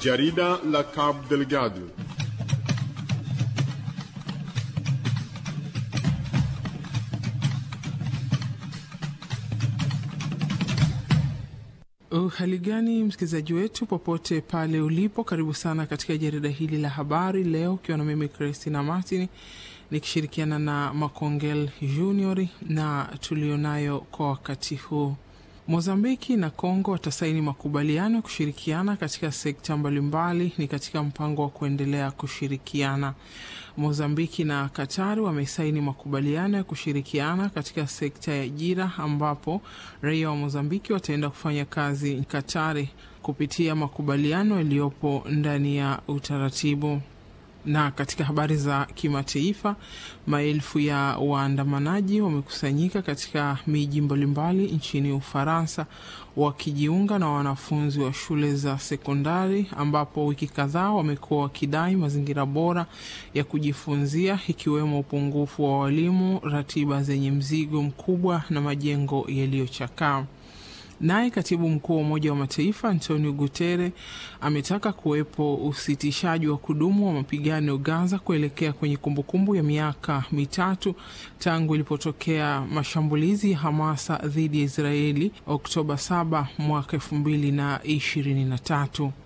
Jarida la Cabo Delgado. Hali gani msikilizaji wetu popote pale ulipo, karibu sana katika jarida hili la habari leo, ukiwa na mimi Christina Martin nikishirikiana na Makongel Junior na tulionayo kwa wakati huu. Mozambiki na Kongo watasaini makubaliano ya kushirikiana katika sekta mbalimbali, ni katika mpango wa kuendelea kushirikiana. Mozambiki na Katari wamesaini makubaliano ya kushirikiana katika sekta ya ajira, ambapo raia wa Mozambiki wataenda kufanya kazi Katari kupitia makubaliano yaliyopo ndani ya utaratibu na katika habari za kimataifa, maelfu ya waandamanaji wamekusanyika katika miji mbalimbali nchini Ufaransa wakijiunga na wanafunzi wa shule za sekondari, ambapo wiki kadhaa wamekuwa wakidai mazingira bora ya kujifunzia, ikiwemo upungufu wa walimu, ratiba zenye mzigo mkubwa na majengo yaliyochakaa. Naye katibu mkuu wa Umoja wa Mataifa Antonio Guterres ametaka kuwepo usitishaji wa kudumu wa mapigano Gaza kuelekea kwenye kumbukumbu ya miaka mitatu tangu ilipotokea mashambulizi ya Hamasa dhidi ya Israeli Oktoba 7 mwaka elfu mbili na ishirini na tatu.